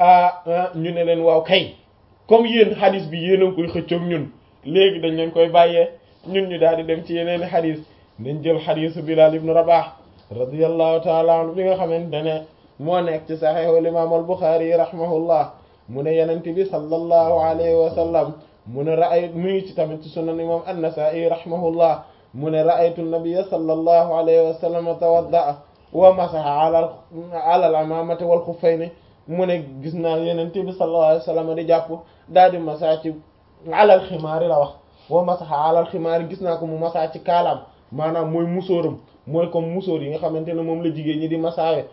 ñu ne leen waaw kay comme yéen xadis bi yéen a ngi koy xëccoog ñun léegi dañ leen koy bàyyee ñun ñu daal di dem ci yeneen i xadis dañ jël xadisu Bilal ibn Rabah radiyallahu taala anhu bi nga xamante ne moo nekk ci saxiixul imaam al Buxaari rahimahullah mu ne yenent bi sallallahu alayhi wa sallam mu ne raay mu ngi ci tamit ci sunan imam an-Nasa'i rahimahullah mu ne ra'aytu nabiyya sallallahu alayhi wa sallam tawadda'a wa masaha ala ala al-amamati wal xuffayni mu ne gis naa yenent bi sallallahu alayhi wa sallam di jàpp daal di masaa ci ala al-ximaari la wax wa masaha ala al-ximaari gis naa ko mu masaa ci kaalaam maanaam mooy musóoram mooy comme musóor yi nga xamante ne moom la jigéen ñi di masaawe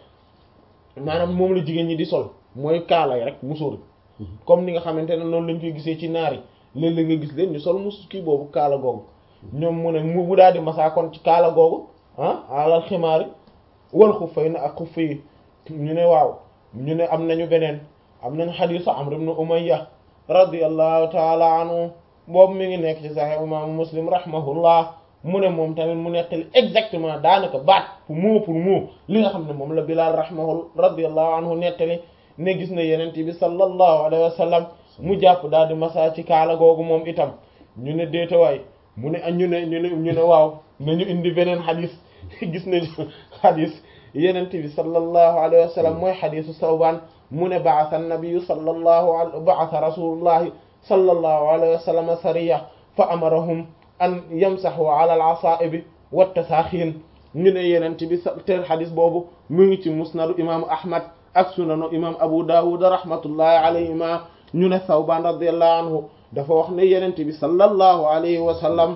maanaam moom la jigéen ñi di sol mooy kaala yi rek musóor comme ni nga xamante ne noonu lañ koy gisee ci naar yi léeg-léeg nga gis leen ñu sol mus kii boobu kaala googu ñoom mu ne mu daal di masaa kon ci kaala googu ah alal ximaari wal xuffay na ak xuffa yi ñu ne waaw ñu ne am nañu beneen am nañu xadiisu Amr ibn Umayya radiyallahu taala anhu boobu mi ngi nekk ci Sahih imaamu Muslim rahimahullah mu ne moom tamit mu nettali exactement daanaka baat pour mot pour mot li nga xam ne moom la Bilaal rahimahu radiyallahu anhu nettali ne gis na yenent bi sallallahu alayhi wa sallam mu jàpp daal di masa ci kaala googu moom itam ñu ne déetawaay mu ne ñu ne ñu ne ñu ne waaw nañu indi beneen xadis gis nañu xadis yenent bi sallallahu alayhi wa sallam mooy xadisu Sawbaan mu ne ba'atha an-nabiyyu sallallahu alayhi ba'atha rasulullahi sallallahu alayhi wa sallam sariya fa amarahum an yamsahu ala al-asaa'ibi wat-tasaaxiin ñu ne yenent bi te xadis boobu mu ngi ci musnadu imaamu Ahmad ak sunanu imam Abu Dawud rahmatullahi alayhima ñu ne Sawbaan radiyallahu anhu dafa wax ne yenent bi sallallahu alayhi wa sallam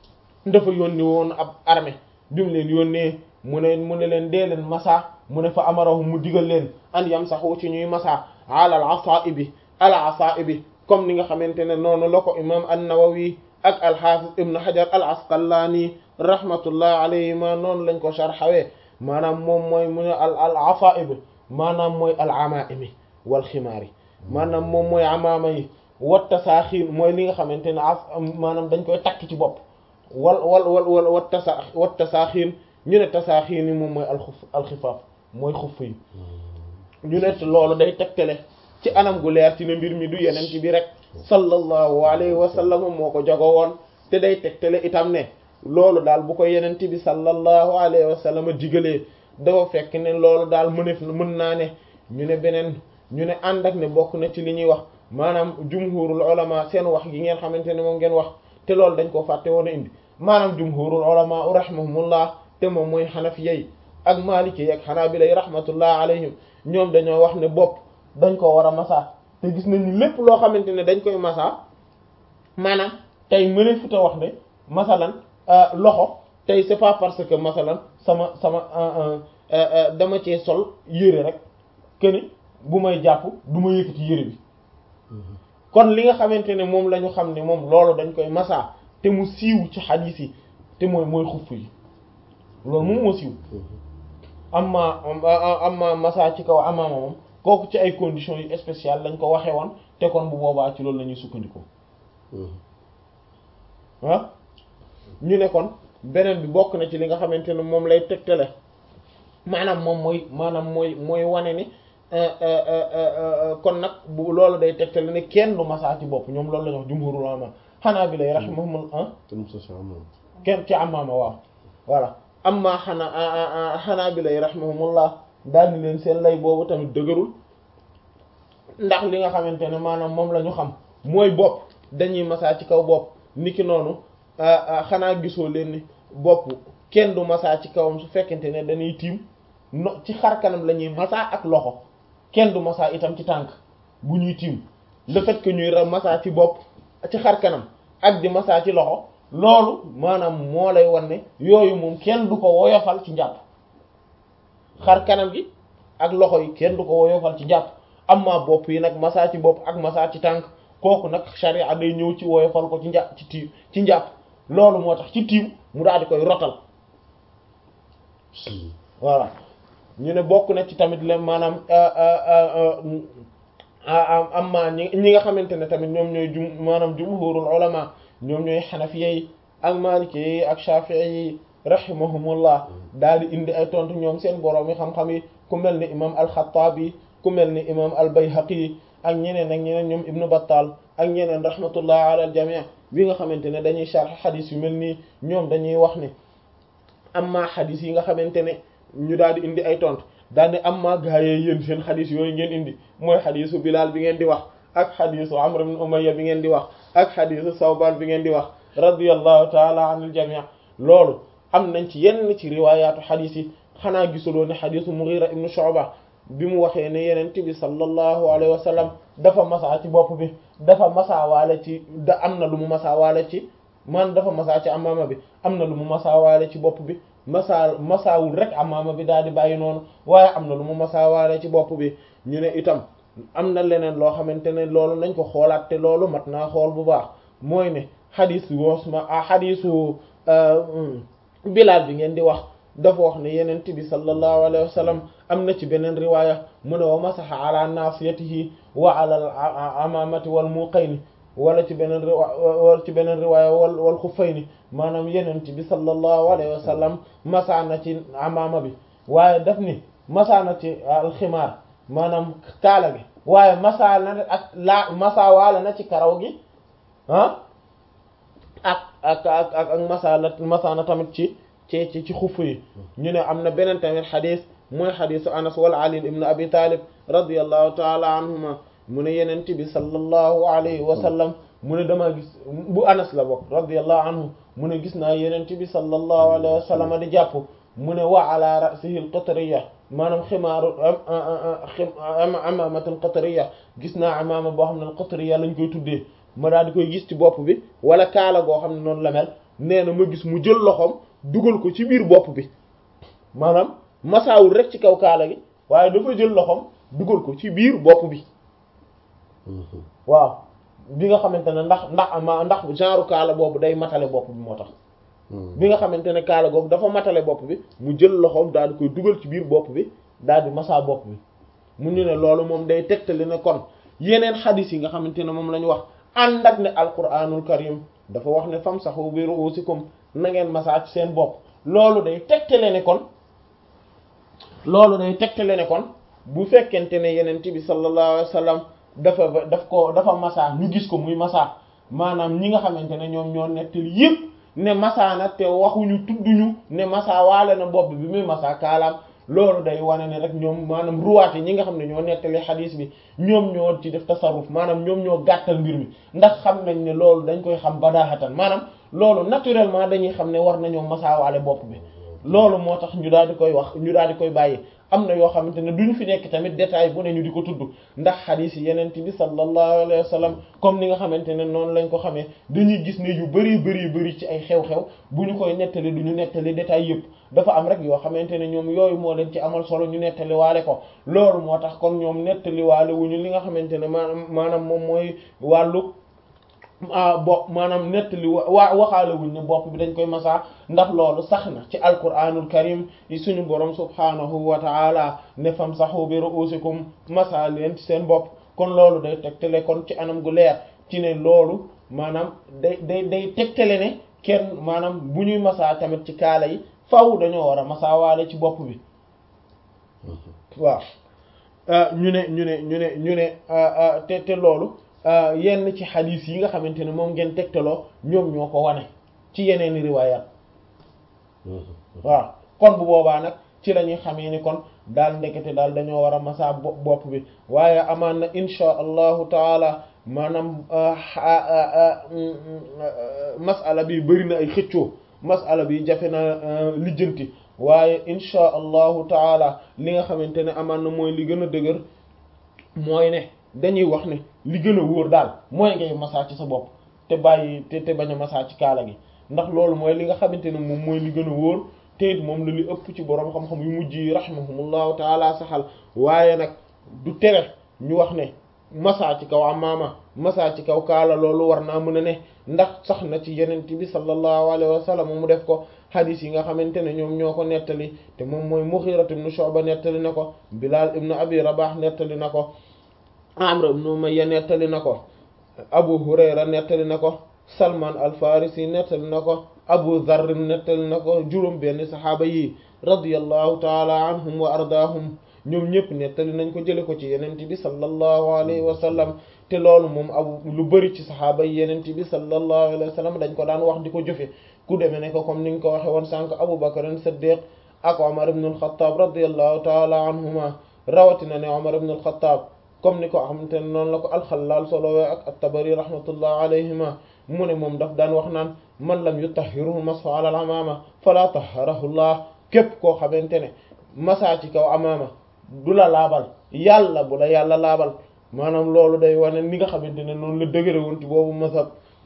dafa yónni woon ab armée bi mu leen yónnee mu ne mu ne leen dee leen masa mu ne fa amarahum mu digal leen an yamsahu ci ñuy masa ala al asaibi al asaibi comme ni nga xamante ne noonu la ko imam an-Nawawi ak al-Hafiz ibn Hajar al-Asqalani rahmatullahi alayhima noonu lañ ko sharxawee maanaam moom mooy mu ne al al asaib maanaam mooy al amaimi wal ximaari maanaam moom mooy amaama yi wat tasaaxiin mooy li nga xamante ne af maanaam dañ koy takk ci bopp wal wal wal wal wat tasa wat tasaaxiin ñu ne tasaaxiin yi moom mooy alxuf alxifaaf mooy xuff yi ñu ne loolu day tegtale ci anam gu leer ci ne mbir mi du yeneen ci bi rek sallallahu alayhi wa sallam moo ko jago woon te day tegtale itam ne loolu daal bu ko yeneen bi sallallahu alayhi wa sallam digalee dafa fekk ne loolu daal mënef mën naa ne ñu ne beneen ñu ne ànd ak ne bokk na ci li ñuy wax maanaam jumhurul ulama seen wax gi ngeen xamante ne moom ngeen wax te loolu dañ ko fàtte woon a indi maanaam jumhurul ulama rahimahumullah te moom mooy xanafiyyi ak maliki ak xanaabila rahmatullah alayhim ñoom dañoo wax ne bopp dañ ko war a masa te gis nañu lépp loo xamante ne dañ koy masa maanaam tey mëne fu ta wax ne masalan loxo tey c'est pas parce que masalan sama sama dama cee sol yére rek këni bu may jàpp du ma yëkkati yére bi kon li nga xamante ne moom la ñu xam ne moom loolu dañ koy masa te mu siiw ci xadiis yi te mooy mooy xuff yi loolu moom moo siiw amma amma masa ci kaw amaama moom kooku ci ay conditions yu spéciales lañ ko waxee woon te kon bu boobaa ci loolu la ñuy sukkandikoo ah ñu ne kon beneen bi bokk na ci li nga xamante ne moom lay tegtale maanaam moom mooy maanaam mooy mooy wane ni kon nag bu loolu day tegtale ne kenn du masaa ci bopp ñoom loolu la ñu wax jumhurul ulama xanaa bi lay rahimahum ah kenn ci amaama waaw voilà amma xanaa xanaa bi lay rahimahumullah daal ni leen seen lay boobu tamit dëgërul ndax li nga xamante ne maanaam moom la ñu xam mooy bopp dañuy masaa ci kaw bopp niki noonu xanaa gisoo leen ni bopp kenn du masaa ci kawam su fekkente ne dañuy tiim no ci xar kanam la ñuy masaa ak loxo kenn du masaa itam ci tànk bu ñuy tiim le fait que ñuy masaa ci bopp ci xar kanam ak di masaa ci loxo loolu maanaam moo lay wan ne yooyu moom kenn du ko woyofal ci njàpp xar kanam gi ak loxo yi kenn du ko woyofal ci njàpp amma bopp yi nag masaa ci bopp ak masaa ci tànk kooku nag sharia day ñëw ci woyofal ko ci njàpp ci tiim ci njàpp loolu moo tax ci tiim mu daal di koy rotal voilà ñu ne bokk na ci tamit le maanaam amma ñi ñi nga xamante ne tamit ñoom ñooy jum maanaam jumhurul ulama ñoom ñooy xanafiya yi ak maliki yi ak shafi'i yi rahimahumullah daal di indi ay tontu ñoom seen borom yi xam-xam yi ku mel ni imam al-Khattabi ku mel ni imam al-Bayhaqi ak ñeneen ak ñeneen ñoom ibnu Battal ak ñeneen rahmatullah ala al jami' bi nga xamante ne dañuy sharh xadis yu mel nii ñoom dañuy wax ne amma xadis yi nga xamante ne ñu daal di indi ay tontu daal di amma gaayee yéen seen xadis yooyu ngeen indi mooy xadisu Bilal bi ngeen di wax ak xadisu Amr ibn Umayya bi ngeen di wax ak xadisu Sawban bi ngeen di wax radiyallahu taala anil jami' loolu am nañ ci yenn ci riwaayaatu xadis yi xanaa gisuloo ne xadisu Mughira ibn Shu'ba bi mu waxee ne yeneen bi sallallahu alayhi wa sallam dafa masaa ci bopp bi dafa masaawaale ci da am na lu mu masaawaale ci man dafa masaa ci amaama bi am na lu mu masaawaale ci bopp bi masaa masaawul rek amaama bi daal di bàyyi noonu waaye am na lu mu masaawaale ci bopp bi ñu ne itam am na leneen loo xamante ne loolu nañ ko xoolaat te loolu mat naa xool bu baax mooy ne xadis woosma a xadisu Bilaal bi ngeen di wax dafa wax ne yeneen bi sallallahu alayhi wa sallam am na ci beneen riwaaya mu ne wa masaxa ala nasiyatihi wa ala al amamati wal muqayni wala ci beneen wala ci beneen riwaaya wal wal xuffayni maanaam yeneen bi sallallahu alayhi wa sallam masaa na ci amaama bi waaye daf ni masaa na ci alximaar maanaam kaala gi waaye masaa na ak laa masaa waala na ci karaw gi ah ak ak ak ak ak masaa la masaa na tamit ci ci ci ci xuff yi ñu ne am na beneen tamit xadis mooy xadisu anas wala ali ibn abi talib radiyallahu taala anhuma mu ne yenent bi sallallahu alayhi wa sallam mu ne dama gis bu anas la bokk radiyallahu anhu mu ne gis naa yenent bi sallallahu alayhi wa sallam di jàpp mu ne wa ala ra'sihi al-qatriya maanaam ximaaru amaamatul qatriya gis naa amaama boo xam ne al-qatriya lañ koy tuddee ma daal di koy gis ci bopp bi wala kaala goo xam ne noonu la mel nee na ma gis mu jël loxoom dugal ko ci biir bopp bi maanaam masaawul rek ci kaw kaala gi waaye dafa jël loxoom dugal ko ci biir bopp bi waaw bi nga xamante ne ndax ndax ma ndax genre kaala boobu day matale bopp bi moo tax bi nga xamante ne kaala googu dafa matale bopp bi mu jël loxoom daal di koy dugal ci biir bopp bi daal di masaa bopp bi mu ñu ne loolu moom day tegtali ne kon yeneen xadis yi nga xamante ne moom la ñu wax ànd ak ne alquranul karim dafa wax ne famsahu bi ru'usikum na ngeen masaa ci seen bopp loolu day tegtale ne kon loolu day tegtale ne kon bu fekkente ne yeneen bi sallallahu alayhi wa sallam dafa daf ko dafa masaa ñu gis ko muy masaa maanaam ñi nga xamante ne ñoom ñoo nettali yépp ne masaa na te waxuñu tudduñu ne masaa waale na bopp bi muy masaa kaalaam loolu day wane ne rek ñoom maanaam ruwaat yi ñi nga xam ne ñoo nettali xadiis bi ñoom ñoo ci def tasarruf maanaam ñoom ñoo gàttal mbir mi ndax xam nañ ne loolu dañ koy xam badaaxatan maanaam loolu naturellement dañuy xam ne war nañoo masaawaale bopp bi loolu moo tax ñu daal di koy wax ñu daal di koy bàyyi am na yoo xamante ne duñ fi nekk tamit détail bu ne ñu di ko tudd ndax xadiis yi yeneen bi sallallahu alayhi wa sallam comme ni nga xamante ne noonu lañ ko xamee dañuy gis ne yu bari bari bari ci ay xew-xew bu ñu koy nettali du ñu nettali détail yëpp dafa am rek yoo xamante ne ñoom yooyu moo leen ci amal solo ñu nettali waale ko loolu moo tax kon ñoom nettali waale wuñu li nga xamante ne maanaam maanaam moom mooy wàllu bopp maanaam nettali wa waxaale wuñ ne bopp bi dañ koy masaa ndax loolu sax na ci alquranul karim yi suñu borom subhanahu wa taala ne famsahu bi ru'usikum masaa leen ci seen bopp kon loolu day tegtale kon ci anam gu leer ci ne loolu maanaam day day day tegtale ne kenn maanaam bu ñuy masaa tamit ci kaala yi faw dañoo war a masaa waale ci bopp bi waaw ñu ne ñu ne ñu ne ñu ne te te loolu yenn ci xadiis yi nga xamante ne moom ngeen tegtaloo ñoom ñoo ko wane ci yeneeni riwaayaat waaw kon bu boobaa nag ci la ñuy xamee ni kon daal ndekete daal dañoo war a masaa bopp bi waaye amaan na insha allahu taala maanaam masala bi bari na ay xëccoo masala bi jafe na lijjanti waaye insha allahu taala li nga xamante ne amaan na mooy li gën a dëgër mooy ne dañuy wax ne li gën a wóor daal mooy ngay masaa ci sa bopp te bàyyi te te bañ a masaa ci kaala gi ndax loolu mooy li nga xamante ne moom mooy li gën a wóor te it moom la li ëpp ci boroom xam-xam yu mujj yi rahimahumullahu taala saxal waaye nag du tere ñu wax ne masaa ci kaw amaama masaa ci kaw kaala loolu war naa mën a ne ndax sax na ci yenent bi sallallahu alayhi wa sallam mu def ko hadith yi nga xamante ne ñoom ñoo ko nettali te moom mooy Mughira ibn Shu'ba nettali na ko Bilal ibn Abi Rabah nettali na ko Amr ibn Umayya nettali na ko Abu Hurayra nettali na ko Salman al-Farisi nettali na ko Abu Dharr nettali na ko juróom benn saxaaba yi radiyallahu taala anhum wa ardaahum ñoom ñëpp nettali nañ ko jële ko ci yenente bi sallallahu alayhi wa sallam te loolu moom abu lu bari ci saxaaba yi yenente bi sallallahu alayhi wa sallam dañ ko daan wax di ko jëfe ku demee ne ko comme ni nga ko waxe woon sànq Abu Bakr as-Siddiq ak Omar ibn al-Khattab radiyallahu taala anhuma rawatina ne Omar ibn al-Khattab comme ni ko xamante ne noonu la ko al-Khallal solowee ak at-Tabari rahmatullah alayhima mu ne moom daf daan wax naan man lam yutahhiruhu mashu ala al-amama fala tahharahu Allah képp koo xamante ne masa ci kaw amaama du la laabal yàlla bu la yàlla laabal maanaam loolu day wane ni nga xamante ne noonu la dëgëre woon ci boobu masab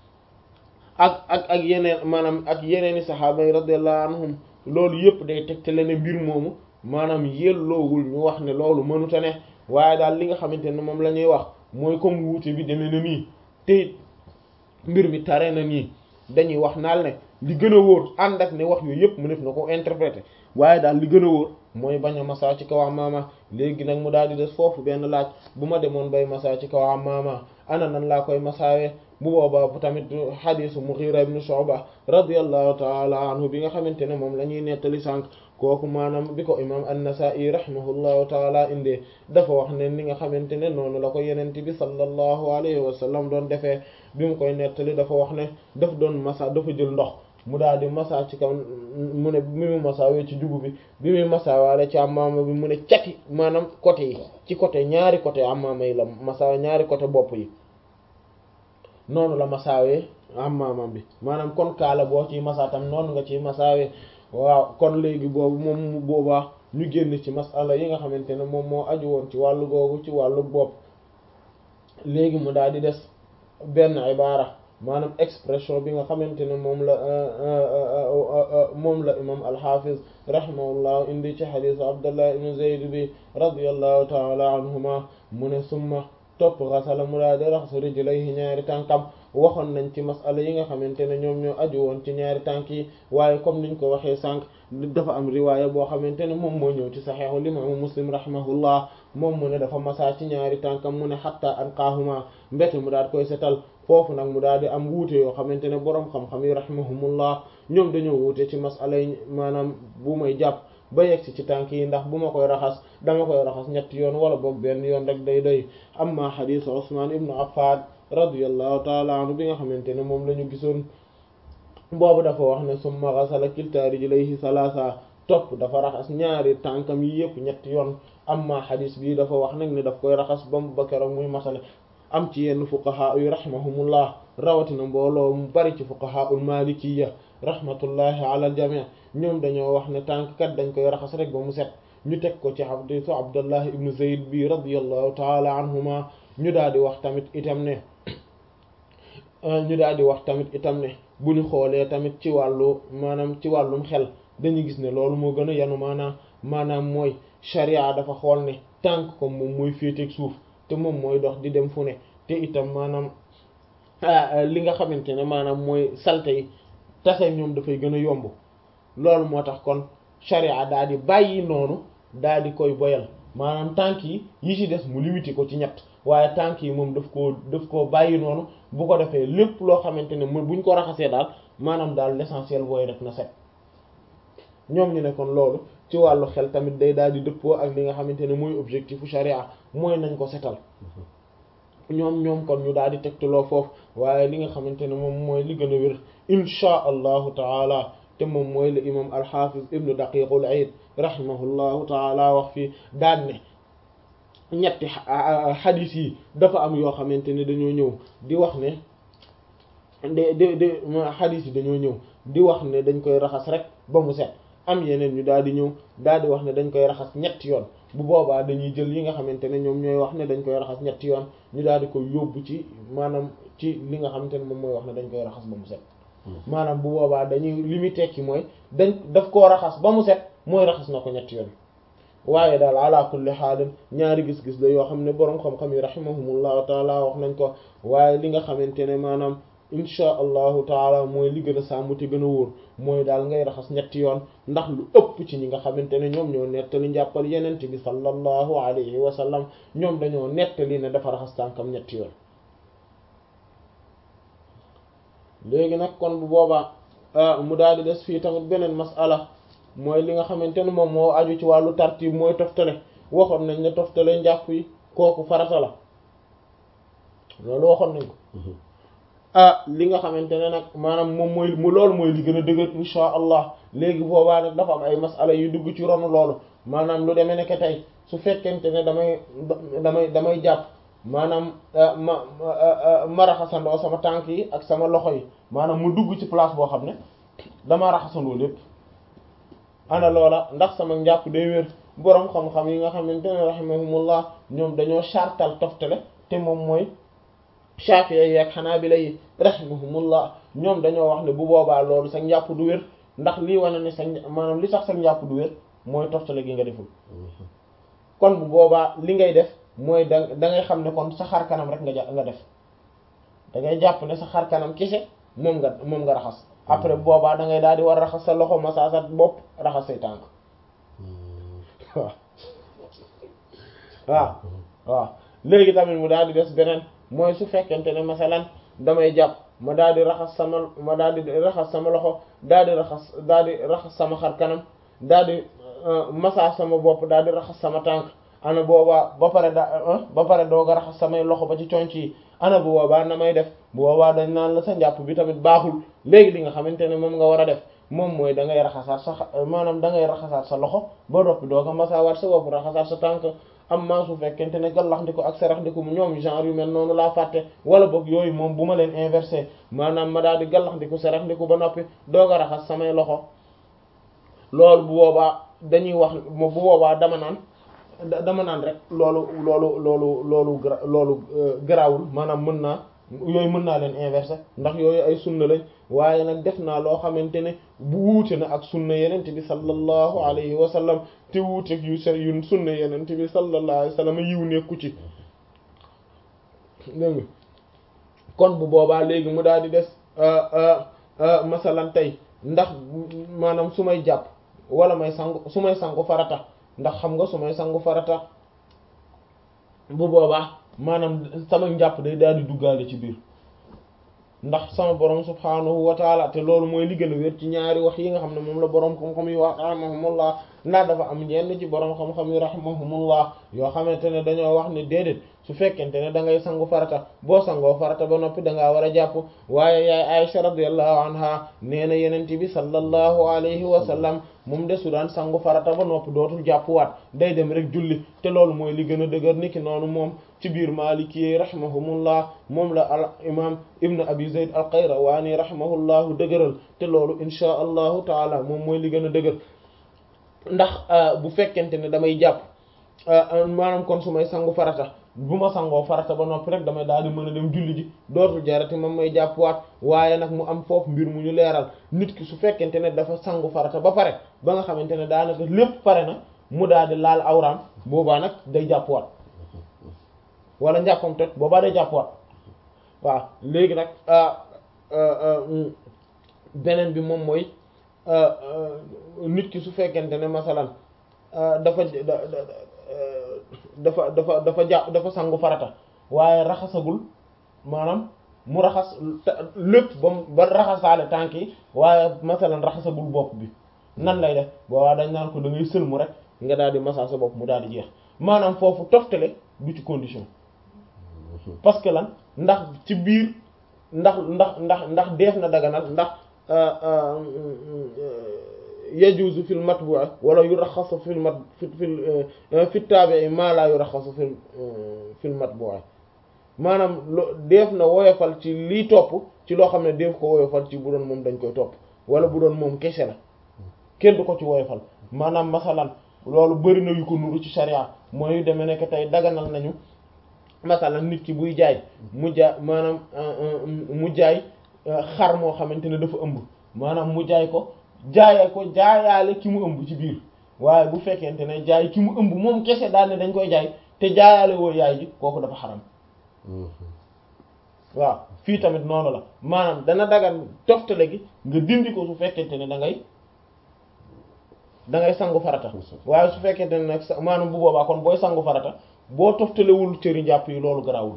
ak ak ak yeneen maanaam ak yeneeni saxaaba yi radiyallahu anhum loolu yëpp day tegtale ne mbir moomu maanaam yelloowul ñu wax ne loolu mënuta ne waaye daal li nga xamante ne moom la ñuy wax mooy comme wuute bi demee na nii te mbir mi tare na nii dañuy wax naal ne li gën a wóor ànd ak ne wax yooyu yëpp mu def na ko interpréter waaye daal li gën a wóor mooy bañ a masa ci kaw amaama léegi nag mu daal di des foofu benn laaj bu ma demoon bay masa ci kaw amaama ana nan laa koy masaawee bu boobaa bu tamit xadisu Mughira ibn Shu'ba radiyallahu taala anhu bi nga xamante ne moom la ñuy nettali sànq kooku maanaam bi ko imam an-Nasa'i rahimahullahu taala indee dafa wax ne ni nga xamante ne noonu la ko yenente bi sallallahu alayhi wa sallam doon defee bi mu koy nettali dafa wax ne daf doon masa dafa jël ndox mu daal di masa ci kaw mu ne bi mu masaawee ci jugu bi bi muy masaawaale ci amaama bi mu ne cati maanaam côté yi ci côté ñaari côté amaama yi la masa ñaari côté bopp yi noonu la masaawee amaamam bi maanaam kon kaala boo ciy masa tam noonu nga ciy masaawee waaw kon léegi boobu moom mu boobaa ñu génn ci masala yi nga xamante ne moom moo aju woon ci wàllu googu ci wàllu bopp léegi mu daal di des benn ibaara maanaam expression bi nga xamante ne moom la moom la imam alxafiz rahimahullah indi ci xadisu abdullah ibn zayd bi radiallahu taala anhuma mu ne summa topp xasala mu daal di raxas rijlayhi ñaari tànkam waxoon nañ ci masala yi nga xamante ne ñoom ñoo aju woon ci ñaari tànk yi waaye comme niñ ko waxee sànq dafa am riwaaya boo xamante ne moom moo ñëw ci saxeexu limaamu muslim rahimahullah moom mu ne dafa masaa ci ñaari tànkam mu ne xatta anqaahuma mbete mu daal koy setal foofu nag mu daal di am wuute yoo xamante ne boroom xam-xam yi rahimahumullah ñoom dañoo wuute ci masala yi maanaam bu may jàpp ba yegsi ci tànk yi ndax bu ma koy raxas dama koy raxas ñetti yoon wala boog benn yoon rek day doy amma xadisu Usmaan ibnu Affaan radiyallahu taala anhu bi nga xamante ne moom la ñu gisoon boobu dafa wax ne summa ghasala kilta rijlayhi salaasa topp dafa raxas ñaari tànkam yi yëpp ñetti yoon amma xadis bii dafa wax nag ne daf koy raxas ba mu ba keroog muy masale am ci yenn fuqaha yu rahimahumullah rawatina mbooloo mu bari ci fuqahaul malikiyya rahmatullahi ala al jami' ñoom dañoo wax ne tànk kat dañ koy raxas rek ba mu set ñu teg ko ci hadiisu abdullah ibnu zayd bi radiyallahu taala anhuma ñu daal di wax tamit itam ne ñu daal di wax tamit itam ne bu ñu xoolee tamit ci wàllu maanaam ci wàllum xel dañuy gis ne loolu moo gën a yanu maanaam maanaam mooy sharia dafa xool ne tànk ko moom mooy féeteeg suuf te moom mooy dox di dem fu ne te itam maanaam li nga xamante ne maanaam mooy salte yi tase ñoom dafay gën a yomb loolu moo tax kon sharia daal di bàyyi noonu daal di koy boyal maanaam tànk yi yi ci des mu limité ko ci ñett waaye tànk yi moom daf koo daf koo bàyyi noonu bu ko defee lépp loo xamante ne buñ ko raxasee daal maanaam daal l'essentiel booy rek na set ñoom ñu ne kon loolu ci wàllu xel tamit day daal di dëppoo ak li nga xamante ne mooy objectifu sharia mooy nañ ko setal ñoom ñoom kon ñu daal di tegtaloo foofu waaye li nga xamante ne moom mooy li gën a wér inchaa allahu taala te moom mooy le imam alxafiz ibnu daqiqul aid rahimahullahu taala wax fii daan ne ñetti xadis yi dafa am yoo xamante ne dañoo ñëw di wax ne de de de xadis yi dañoo ñëw di wax ne dañ koy raxas rek ba mu set am yeneen ñu daal di ñëw daal di wax ne dañ koy raxas ñetti yoon bu boobaa dañuy jël yi nga xamante ne ñoom ñooy wax ne dañ koy raxas ñetti yoon ñu daal di koy yóbbu ci maanaam ci li nga xamante ne moom mooy wax ne dañ koy raxas ba mu set maanaam bu boobaa dañuy li muy tekki mooy dañ daf koo raxas ba mu set mooy raxas na ko ñetti yoon waaye daal ala kulli xaalin ñaari gis-gis la yoo xam ne boroom xam-xam yi rahimahumullahu taala wax nañ ko waaye li nga xamante ne maanaam inchaa allahu taala mooy li gën a sàmm te gën a wóor mooy daal ngay raxas ñetti yoon ndax lu ëpp ci ñi nga xamante ne ñoom ñoo nettali njàppal yenent bi sallallahu alayhi wa sallam ñoom dañoo nettali ne dafa raxas tànkam ñetti yoon léegi nag kon bu boobaa mu daal di des fii tamit beneen masala mooy li nga xamante ne moom moo aju ci wàllu tartib mooy toftale waxoon nañ ne toftale njàpp yi kooku farata la loolu waxoon nañ ko ah li nga xamante ne nag maanaam moom mooy mu loolu mooy li gën a dëgër insha allah léegi boobaa nag dafa am ay masala yu dugg ci ronu loolu maanaam lu demee nekk tey su fekkente ne damay damay damay jàpp maanaam ma ma raxasandoo sama tànk yi ak sama loxo yi maanaam mu dugg ci place boo xam ne dama raxasandoo lépp ana loola ndax sama njàpp day wér boroom xam-xam yi nga xamante ne rahimahumullah ñoom dañoo chartal toftale te moom mooy Shafi'i yi ak Hanabila yi rahimahumullah ñoom dañoo wax ne bu boobaa loolu sa njàpp du wér ndax lii wane ne sa maanaam li tax sa njàpp du wér mooy toftale gi nga deful kon bu boobaa li ngay def mooy da da ngay xam ne kon sa xar kanam rek nga ja nga def da ngay jàpp ne sa xar kanam kese moom nga moom nga raxas après bu boobaa da ngay daal di war raxas sa loxo massa sa bopp raxas say tànk waaw waaw waaw léegi tamit mu daal di des beneen mooy su fekkente ne masalan damay jàpp ma daal di raxas sama ma daal di raxas sama loxo daal di raxas daal di raxas sama xar kanam daal di massa sama bopp daal di raxas sama tànk ana boobaa ba pare da ba pare doog a raxas samay loxo ba ci conc yi ana bu boobaa na may def bu boobaa dañ naan la sa njàpp bi tamit baaxul léegi li nga xamante ne moom nga war a def moom mooy da ngay raxasaat sa maanaam da ngay raxasaat sa loxo ba doppi doog a masaawaat sa bopp raxasaat sa tànk am maa su fekkente ne gallax ndiko ak sarax ndiko ñoom genre yu mel noonu laa fàtte wala boog yooyu moom bu ma leen inversé maanaam ma daal di gallax ndiko sarax ndiko ba noppi doog a raxas samay loxo loolu bu boobaa dañuy wax bu boobaa dama naan dama naan rek loolu loolu loolu loolu loolu garaawul maanaam mën naa yooyu mën naa leen inversé ndax yooyu ay sunna lañ waaye nag def naa loo xamante ne bu wuute na ak sunna yenente bi sallallahu alayhi wa sallam te wuuteeg yu se yu sunna yenente bi sallallahu alayhi wa sallam yiw nekku ci dégg nga kon bu boobaa léegi mu daal di des masalan tey ndax maanaam su may jàpp wala may sangu su may sangu farata ndax xam nga su may sangu farata bu boobaa maanaam sama njàpp day daal di duggaale ci biir ndax sama borom subhaanahu wa taala te loolu mooy li gën a wér ci ñaari wax yi nga xam ne moom la borom xam-xam yi wax rahimahumullah ndax dafa am ñenn ci borom xam-xam yi rahimahumullah yoo xamante ne dañoo wax ne déedéet su fekkente ne da ngay sangu farata boo sangoo farata ba noppi da ngaa war a jàpp waaye yaay Aisha radiyallahu anha nee na yenent bi sallallahu alayhi wa sallam moom de su daan sangu farata ba noppi dootul jàppuwaat day dem rek julli te loolu mooy li gën a dëgër niki noonu moom ci biir Maliki rahimahumullah moom la al imam ibn abi zayd al qayrawani rahimahullahu dëgëral te loolu inchaa allahu taala moom mooy li gën a dëgër ndax bu fekkente ne damay jàpp maanaam kon su may sangu farata bu ma sangoo farata ba noppi rek damay daal di mën a dem julli ji dootul jarati moom may jàppwaat waaye nag mu am foofu mbir mu ñu leeral nit ki su fekkente ne dafa sangu farata ba pare ba nga xamante ne daanaka lépp pare na mu daal di laal awraam boobaa nag day jàppwaat wala njàppam toj boobaa day jàppwaat waaw léegi nag beneen bi moom mooy nit ki su fekkente ne masalan dafa dafa dafa dafa jàpp dafa sangu farata waaye raxasagul maanaam mu raxas lépp ba ba raxasaale tànk yi waaye masalan raxasagul bopp bi nan lay def boobaa dañ naan ko da ngay sëlmu rek nga daal di massa sa bopp mu daal di jeex maanaam foofu toftale du ci condition parce que lan ndax ci biir ndax ndax ndax ndax def na daganal ndax yajuzu fil matbu'a wala yuraxasu fil mat fi fil fi tabi'i ma la yuraxasu fil fil matbu'a maanaam lo def na woyofal ci lii topp ci loo xam ne def ko woyofal ci bu doon moom dañ koy topp wala bu doon moom kese la kenn du ko ci woyofal maanaam masalan loolu bëri na yu ko nuru ci sharia mooy yu demee nekk tey daganal nañu masalan nit ki buy jaay mu jaay maanaam mu jaay xar moo xamante ne dafa ëmb maanaam mu jaay ko jaayee ko jaayaale ki mu ëmb ci biir waaye bu fekkente ne jaay ki mu ëmb moom kese daal ne dañ koy jaay te jaayaale woo yaay ji kooku dafa xaram waaw fii tamit noonu la maanaam dana dagan toftale gi nga dindi ko su fekkente ne da ngay da ngay sangu farata waaye su fekkente ne nag maanaam bu boobaa kon booy sangu farata boo toftalewul cëri njàpp yi loolu garaawul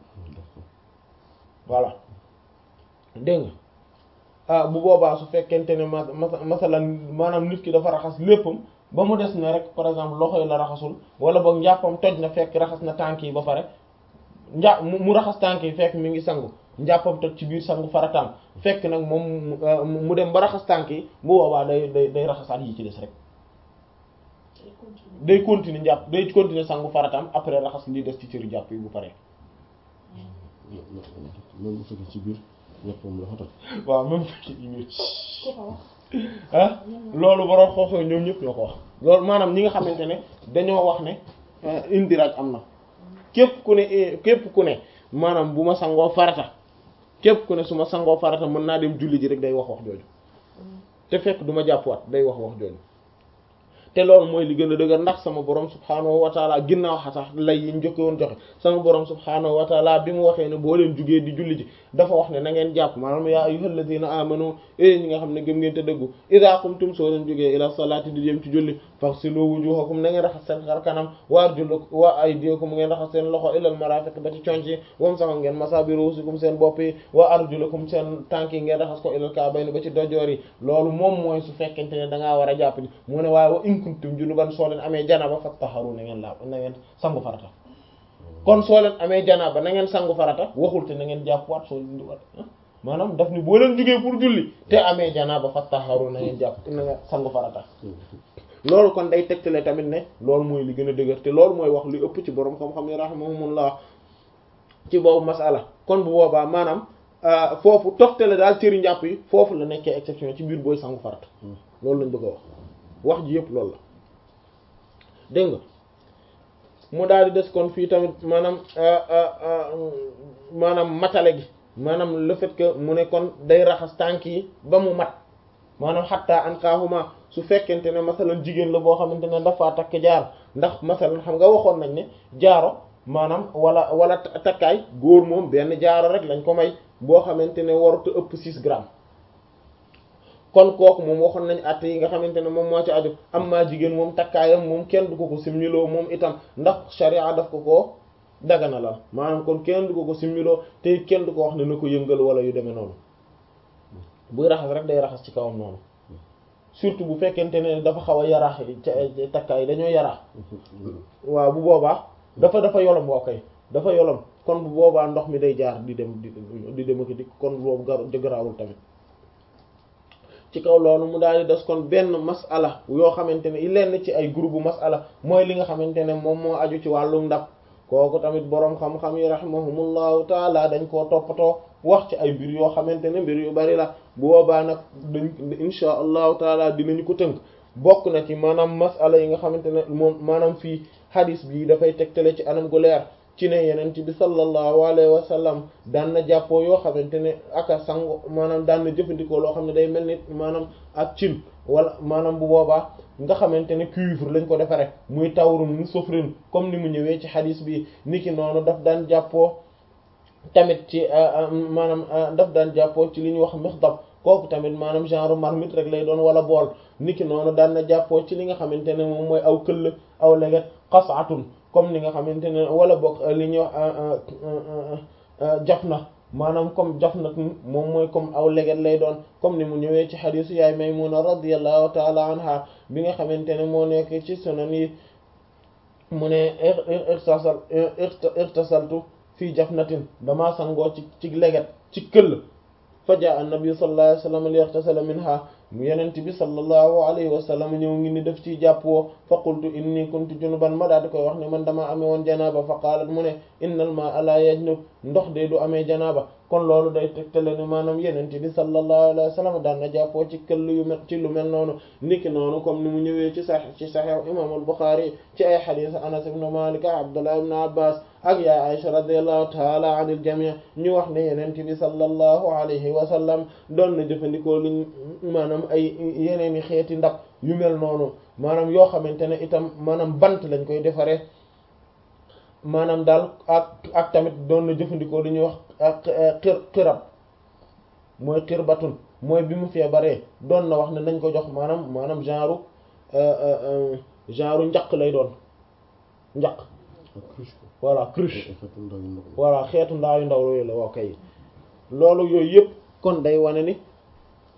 voilà dégg nga ah bu boobaa su fekkente ne ma masalan maanaam nit ki dafa raxas léppam ba mu des ne rek par exemple loxo yi la raxasul wala boog njàppam toj na fekk raxas na tànk yi ba pare njà mu raxas tànk yi fekk mi ngi sangu njàppam toj ci biir sangu farataam fekk nag moom mu dem ba raxas tànk yi bu boobaa day day day raxasaat yi ci des rek day continuer njàpp day continuer sangu farataam après raxas li des ci cëri jàpp yi bu pare même bu fekkee ci biir njàppam la fa toj waaw même bu fekkee ci biir ah loolu borom xooxoo ñoom ñëpp ñoo ko wax loolu maanaam ñi nga xamante ne dañoo wax ne indiraj am na képp ku ne képp ku ne maanaam bu ma sangoo farata képp ku ne su ma sangoo farata mën naa dem julli ji rek day wax wax jooju te fekk du ma jàppwaat day wax wax jooju te loolu mooy li gën a dëgër ndax sama borom subhaanahu wa taala ginnaaw xatax lay yi njëkke woon joxe sama borom subhaanahu wa taala bi mu waxee ne boo leen jugee di julli ji dafa wax ne na ngeen jàpp maanaam yaa ayyuhal ladina amanu e ñi nga xam ne gëm ngeen te dëggu idha qumtum soo leen jógee ila salati di jëm ci julli faghsilu wujuhakum na ngeen raxas seen xar kanam wa arjulakum wa aydiyakum ngeen raxas seen loxo ilal marafiq ba ci conc yi wam sama ngeen masa bi ruusikum seen bopp yi wa arjulakum seen tànk yi ngeen raxas ko ilal ka'bayni ba ci dojoor yi loolu moom mooy su fekkente ne da ngaa war a jàpp ni mu ne waaye wa in kuntum junuban soo leen amee janaba fattaharu na ngeen laab na ngeen sangu farata kon soo leen amee janaba na ngeen sangu farata waxul te na ngeen jàpp waat soo leen di waat maanaam daf ni boo leen jógee pour julli te amee janaba fattaharu na ngeen jàpp na ngeen sangu farata loolu kon day tegtale tamit ne loolu mooy li gën a dëgër te loolu mooy wax li ëpp ci borom xam-xam yi rahimahumullah ci boobu masala kon bu boobaa maanaam foofu toftale daal cëri njàpp yi foofu la nekkee exception ci biir booy sangu farata loolu lañ bëgg a wax wax ji yëpp loolu la dégg nga mu daal di des kon fii tamit maanaam maanaam matale gi maanaam le fait que mu ne kon day raxas tànk yi ba mu mat maanaam xattaa an kaahuma su fekkente ne masalan jigéen la boo xamante ne dafa takk jaar ndax masalan xam nga waxoon nañ ne jaaro maanaam wala wala takkaay góor moom benn jaaro rek lañ ko may boo xamante ne warut a ëpp 6 grammes kon kooku moom waxoon nañ at yi nga xamante ne moom moo ci aju am maa jigéen moom takkaayam moom kenn du ko ko simmiloo moom itam ndax sharia daf ko koo dagana la maanaam kon kenn du ko ko simmiloo te kenn du ko wax ne na ko yëngal wala yu demee noonu buy raxas rek day raxas ci kawam noonu surtout bu fekkente ne dafa xaw a yaraax takkaay dañoo yaraax waaw bu boobaa dafa dafa yolom woo kay dafa yolom kon bu boobaa ndox mi day jaar di dem di di dem ak di kon boobu gar garaawul tamit ci kaw loolu mu daal di des kon benn masala yoo xamante ne lenn ci ay groupe masala mooy li nga xamante ne moom moo aju ci wàllu ndab kooku tamit boroom xam-xam yi rahimahumullahu taala dañ koo toppatoo wax ci ay mbir yoo xamante ne mbir yu bari la bu boobaa nag dañ insha allahu taala dinañu ko tënk bokk na ci maanaam masala yi nga xamante ne moom maanaam fii hadis bii dafay tegtale ci anam gu leer ci ne yenent bi sallallahu alayhi wa sallam daan na jàppoo yoo xamante ne aka sango maanaam daan na jëfandikoo loo xam ne day mel ni maanaam ak cin wala maanaam bu boobaa nga xamante ne cuivre lañ ko defaree muy tawrun mu sofrin comme ni mu ñëwee ci xadis bi niki noonu daf daan jàppoo tamit ci maanaam daf daan jàppoo ci li ñuy wax mixdab kooku tamit maanaam genre marmite rek lay doon wala bool niki noonu daan na jàppoo ci li nga xamante ne moom mooy aw këll aw leget qas'atun comme ni nga xamante ne wala bokk li ñuy wax jaf na maanaam comme jaf na moom mooy comme aw leget lay doon comme ni mu ñëwee ci xadisu yaay Maymuna radiyallahu taala anha bi nga xamante ne moo nekk ci sunan yi mu ne irtasal irtasaltu fii jafnatin damaa sangoo ci ci leget ci këll fa jaa annabi sallallahu alayhi wa sallam li yaxtasala minha mu yenent bi sallallahu alayhi wa sallam ñëw ngi ni def ci jàpp woo fa qultu inni kuntu junuban ma daal di koy wax ne man damaa amee woon janaaba fa qaalat mu ne innal maa'a laa yajnub ndox de du amee janaaba kon loolu day tegtale ne maanaam yenent bi sallallahu alayhi wa sallam daan na jàppoo ci këll yu mel ci lu mel noonu niki noonu comme ni mu ñëwee ci sax ci Sahih imam al-Bukhari ci ay hadith Anas ibn Malik Abdullah ibn Abbas ak ya Aisha radiyallahu ta'ala anil jami' ñu wax ne yenent bi sallallahu alayhi wa sallam doon na jëfandikoo liñ maanaam ay yeneeni xeeti ndab yu mel noonu maanaam yoo xamante ne itam maanaam bant lañ koy defaree maanaam daal ak ak tamit doon na jëfandikoo li ñuy wax ak xir xirab mooy xirbatun mooy bi mu feebaree doon na wax ne nañ ko jox maanaam maanaam genre genre njaq lay doon njaq voilà cruche voilà xeetu ndaa yu ndaw yooyu la waa kay loolu yooyu yëpp kon day wane ni